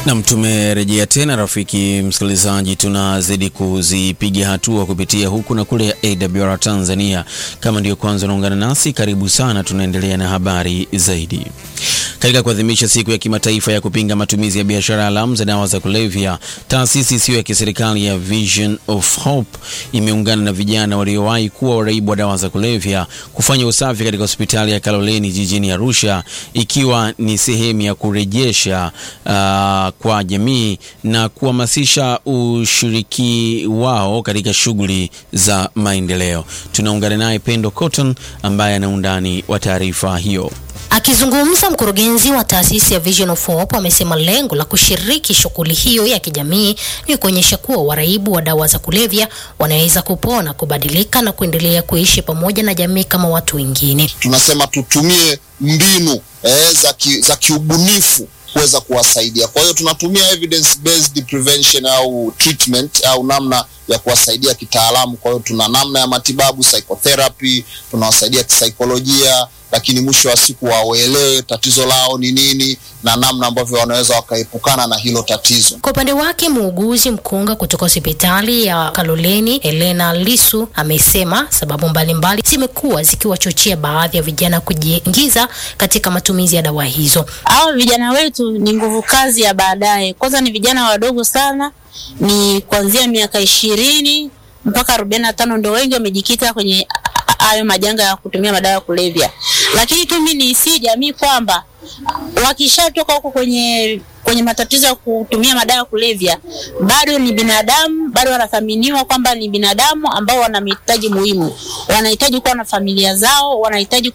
Nam, tumerejea tena rafiki msikilizaji, tunazidi kuzipiga hatua kupitia huku na kule ya AWR Tanzania. Kama ndiyo kwanza unaungana nasi, karibu sana. Tunaendelea na habari zaidi. Katika kuadhimisha siku ya kimataifa ya kupinga matumizi ya biashara haramu za dawa za kulevya, taasisi isiyo ya kiserikali ya Vision of Hope imeungana na vijana waliowahi kuwa waraibu wa dawa za kulevya kufanya usafi katika hospitali ya Kaloleni jijini Arusha, ikiwa ni sehemu ya kurejesha uh, kwa jamii na kuhamasisha ushiriki wao katika shughuli za maendeleo. Tunaungana naye Pendo Cotton ambaye ana undani wa taarifa hiyo. Akizungumza, mkurugenzi wa taasisi ya Vision of Hope amesema lengo la kushiriki shughuli hiyo ya kijamii ni kuonyesha kuwa waraibu wa dawa za kulevya wanaweza kupona, kubadilika na kuendelea kuishi pamoja na jamii kama watu wengine. Tunasema tutumie mbinu eh, za, ki, za kiubunifu kuweza kuwasaidia. Kwa hiyo tunatumia evidence based prevention au treatment au namna ya kuwasaidia kitaalamu. Kwa hiyo tuna namna ya matibabu psychotherapy, tunawasaidia kisaikolojia, lakini mwisho wa siku waelewe tatizo lao ni nini na namna ambavyo wanaweza wakaepukana na hilo tatizo. Kwa upande wake, muuguzi mkunga kutoka hospitali ya Kaloleni Helena Lisu amesema sababu mbalimbali zimekuwa zikiwachochea baadhi ya vijana kujiingiza katika matumizi ya dawa hizo. Hao vijana wetu ni nguvu kazi ya baadaye. Kwanza ni vijana wadogo sana, ni kuanzia miaka ishirini mpaka arobaini na tano ndo wengi wamejikita kwenye hayo majanga ya kutumia madawa ya kulevya. Lakini tu mimi niisi jamii kwamba wakishatoka huko kwenye kwenye matatizo ya kutumia madawa ya kulevya, bado ni binadamu, bado wanathaminiwa kwamba ni binadamu ambao wana mahitaji muhimu, wanahitaji kuwa na familia zao, wanahitaji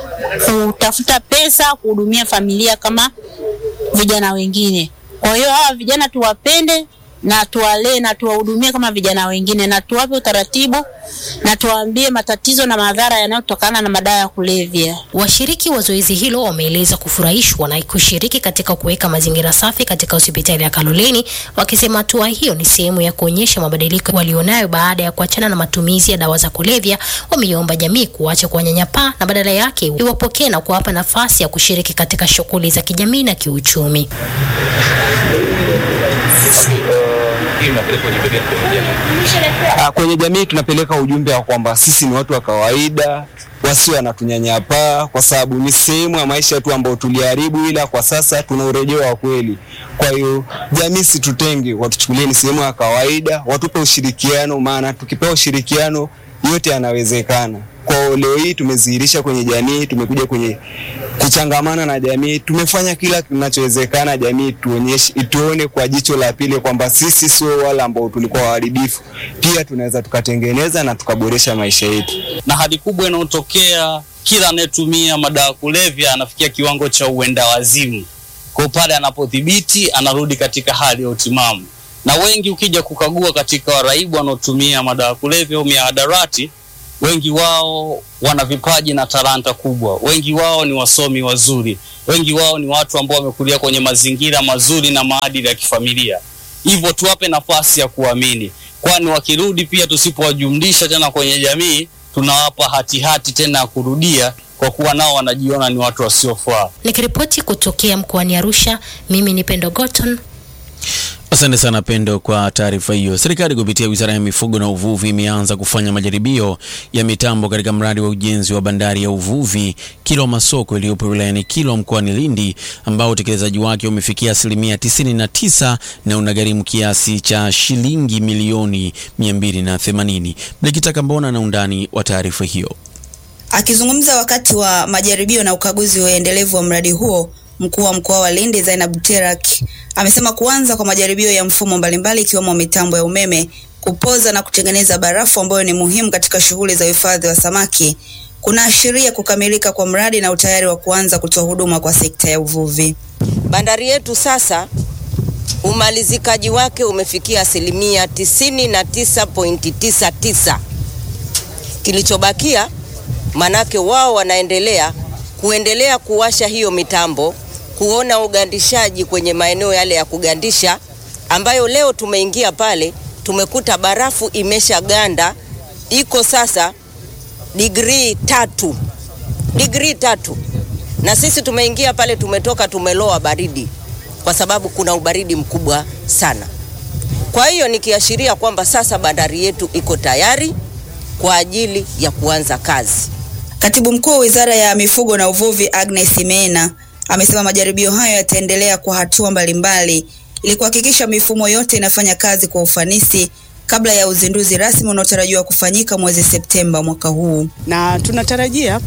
kutafuta pesa kuhudumia familia kama vijana wengine. Kwa hiyo hawa vijana tuwapende na tuwalee na tuwahudumie kama vijana wengine, na tuwape utaratibu na tuwaambie matatizo na madhara yanayotokana na madawa ya kulevya. Washiriki wa zoezi hilo wameeleza kufurahishwa na kushiriki katika kuweka mazingira safi katika hospitali ya Kaloleni, wakisema hatua hiyo ni sehemu ya kuonyesha mabadiliko walionayo baada ya kuachana na matumizi ya dawa za kulevya. Wameiomba jamii kuacha kuwanyanyapaa na badala yake iwapokee na kuwapa nafasi ya kushiriki katika shughuli za kijamii na kiuchumi. Kwenye jamii tunapeleka ujumbe wa kwamba sisi ni watu wa kawaida, wasio wanatunyanyapaa, kwa sababu ni sehemu ya maisha yetu ambayo tuliharibu, ila kwa sasa tuna urejeo wa kweli. Kwa hiyo jamii situtenge, watuchukulie ni sehemu ya kawaida, watupe ushirikiano, maana tukipewa ushirikiano yote yanawezekana. Kwa leo hii tumedhihirisha kwenye jamii, tumekuja kwenye kuchangamana na jamii, tumefanya kila kinachowezekana jamii tuonyeshe, ituone kwa jicho la pili kwamba sisi sio wale ambao tulikuwa waharibifu, pia tunaweza tukatengeneza na tukaboresha maisha yetu. Na hadi kubwa inayotokea, kila anayetumia madawa ya kulevya anafikia kiwango cha uenda wazimu, kwa pale anapodhibiti anarudi katika hali ya utimamu. Na wengi ukija kukagua katika waraibu wanaotumia madawa ya kulevya au mihadarati wengi wao wana vipaji na talanta kubwa. Wengi wao ni wasomi wazuri, wengi wao ni watu ambao wamekulia kwenye mazingira mazuri na maadili ya kifamilia. Hivyo tuwape nafasi ya kuamini, kwani wakirudi pia, tusipowajumlisha tena kwenye jamii, tunawapa hatihati tena ya kurudia, kwa kuwa nao wanajiona ni watu wasiofaa. Nikiripoti kutokea mkoani Arusha, mimi ni Pendo Goton. Asante sana Pendo kwa taarifa hiyo. Serikali kupitia Wizara ya Mifugo na Uvuvi imeanza kufanya majaribio ya mitambo katika mradi wa ujenzi wa bandari ya uvuvi Kilwa Masoko iliyopo wilayani Kilwa mkoani Lindi, ambao utekelezaji wake umefikia asilimia 99 na unagharimu kiasi cha shilingi milioni 280. Mlikitaka mbona na undani wa taarifa hiyo. Akizungumza wakati wa majaribio na ukaguzi wa endelevu wa mradi huo Mkuu wa mkoa wa Lindi Zainab Terak amesema kuanza kwa majaribio ya mfumo mbalimbali ikiwemo mitambo ya umeme, kupoza na kutengeneza barafu ambayo ni muhimu katika shughuli za uhifadhi wa samaki kunaashiria kukamilika kwa mradi na utayari wa kuanza kutoa huduma kwa sekta ya uvuvi. Bandari yetu sasa umalizikaji wake umefikia asilimia tisini na tisa pointi tisa tisa. Kilichobakia manake wao wanaendelea kuendelea kuwasha hiyo mitambo kuona ugandishaji kwenye maeneo yale ya kugandisha, ambayo leo tumeingia pale tumekuta barafu imeshaganda iko sasa digrii tatu, digrii tatu, na sisi tumeingia pale tumetoka tumeloa baridi. kwa sababu kuna ubaridi mkubwa sana. Kwa hiyo nikiashiria kwamba sasa bandari yetu iko tayari kwa ajili ya kuanza kazi. Katibu mkuu wa wizara ya mifugo na uvuvi Agnes Imena amesema majaribio hayo yataendelea kwa hatua mbalimbali ili kuhakikisha mifumo yote inafanya kazi kwa ufanisi kabla ya uzinduzi rasmi unaotarajiwa kufanyika mwezi Septemba mwaka huu. na tunatarajia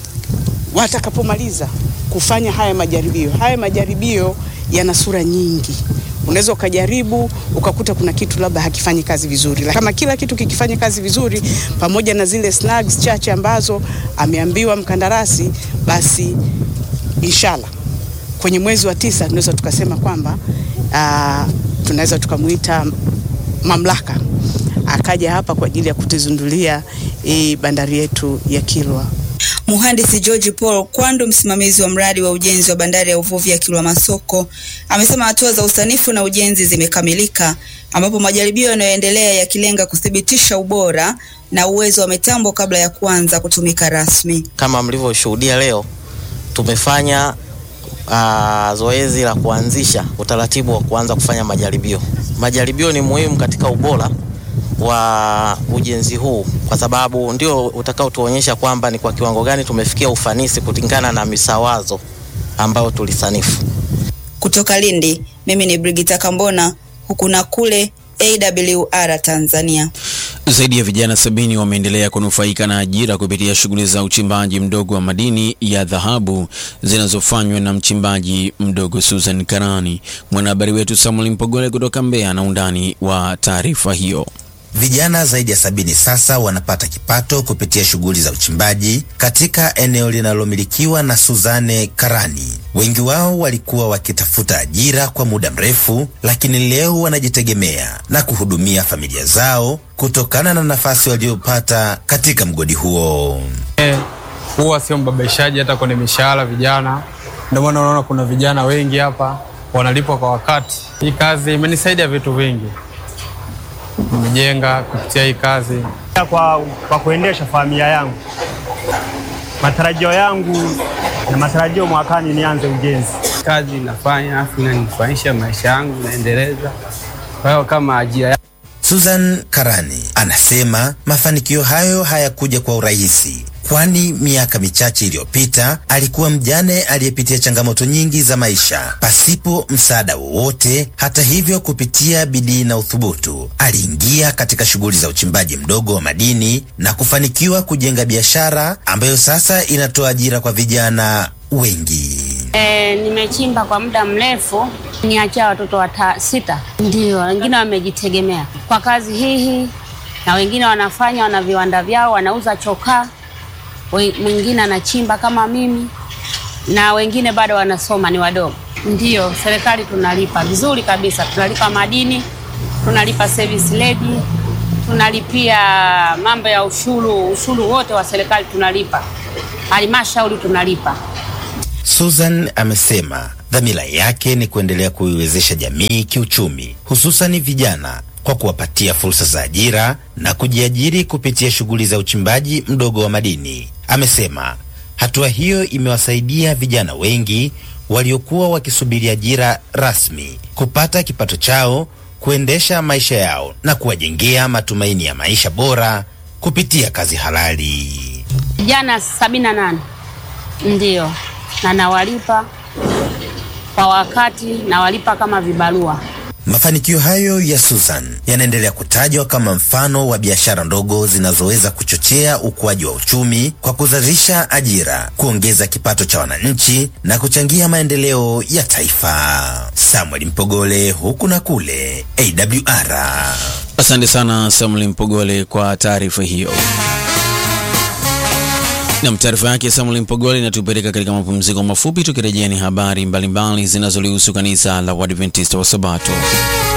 watakapomaliza kufanya haya majaribio. Haya majaribio yana sura nyingi. Unaweza ukajaribu ukakuta kuna kitu labda hakifanyi kazi vizuri, Lakini kama kila kitu kikifanya kazi vizuri, pamoja na zile snags chache ambazo ameambiwa mkandarasi, basi inshallah kwenye mwezi wa tisa tunaweza tukasema kwamba uh, tunaweza tukamuita mamlaka akaja hapa kwa ajili ya kutuzindulia hii bandari yetu ya Kilwa. Mhandisi George Paul Kwandu, msimamizi wa mradi wa ujenzi wa bandari ya uvuvi ya Kilwa Masoko, amesema hatua za usanifu na ujenzi zimekamilika, ambapo majaribio yanayoendelea yakilenga kuthibitisha ubora na uwezo wa mitambo kabla ya kuanza kutumika rasmi. Kama mlivyoshuhudia leo, tumefanya uh, zoezi la kuanzisha utaratibu wa kuanza kufanya majaribio. Majaribio ni muhimu katika ubora wa ujenzi huu kwa sababu ndio utakaotuonyesha kwamba ni kwa kiwango gani tumefikia ufanisi kulingana na misawazo ambayo tulisanifu. Kutoka Lindi, mimi ni Brigita Kambona, huku na kule AWR Tanzania. Zaidi ya vijana sabini wameendelea kunufaika na ajira kupitia shughuli za uchimbaji mdogo wa madini ya dhahabu zinazofanywa na mchimbaji mdogo Susan Karani. Mwanahabari wetu Samuel Mpogole kutoka Mbeya na undani wa taarifa hiyo. Vijana zaidi ya sabini sasa wanapata kipato kupitia shughuli za uchimbaji katika eneo linalomilikiwa na Suzane Karani. Wengi wao walikuwa wakitafuta ajira kwa muda mrefu, lakini leo wanajitegemea na kuhudumia familia zao kutokana na nafasi waliopata katika mgodi huo. huwa sio mbabaishaji hata kwenye mishahara vijana. Ndio maana unaona kuna vijana wengi hapa wanalipwa kwa wakati. Hii kazi imenisaidia vitu vingi, nimejenga kupitia hii kazi. kwa, kwa kuendesha familia yangu. Matarajio yangu na matarajio mwakani nianze ujenzi. Kazi nafanya afu inanifanisha maisha yangu, naendeleza. Kwa hiyo kama ajira Susan Karani anasema mafanikio hayo hayakuja kwa urahisi, kwani miaka michache iliyopita alikuwa mjane aliyepitia changamoto nyingi za maisha pasipo msaada wowote. Hata hivyo, kupitia bidii na uthubutu, aliingia katika shughuli za uchimbaji mdogo wa madini na kufanikiwa kujenga biashara ambayo sasa inatoa ajira kwa vijana wengi. E, nimechimba kwa muda mrefu, niachia watoto wata sita, ndio wengine wamejitegemea kwa kazi hii, na wengine wanafanya wana viwanda vyao, wanauza chokaa, we- mwingine anachimba kama mimi, na wengine bado wanasoma, ni wadogo. Ndio serikali tunalipa vizuri kabisa, tunalipa madini, tunalipa service levy, tunalipia mambo ya ushuru, ushuru wote wa serikali tunalipa, halmashauri tunalipa. Susan amesema dhamira yake ni kuendelea kuiwezesha jamii kiuchumi, hususani vijana kwa kuwapatia fursa za ajira na kujiajiri kupitia shughuli za uchimbaji mdogo wa madini. Amesema hatua hiyo imewasaidia vijana wengi waliokuwa wakisubiri ajira rasmi kupata kipato chao, kuendesha maisha yao na kuwajengea matumaini ya maisha bora kupitia kazi halali. Vijana sabini na nane ndio, na nawalipa kwa wakati, nawalipa kama vibarua. Mafanikio hayo ya Susan yanaendelea kutajwa kama mfano wa biashara ndogo zinazoweza kuchochea ukuaji wa uchumi kwa kuzalisha ajira, kuongeza kipato cha wananchi na kuchangia maendeleo ya taifa. Samuel Mpogole, huku na kule, AWR. Asante sana Samuel Mpogole kwa taarifa hiyo. Nam, taarifa yake Samuel Mpogole inatupeleka katika mapumziko mafupi. Tukirejea ni habari mbalimbali zinazolihusu kanisa la Waadventista wa Sabato.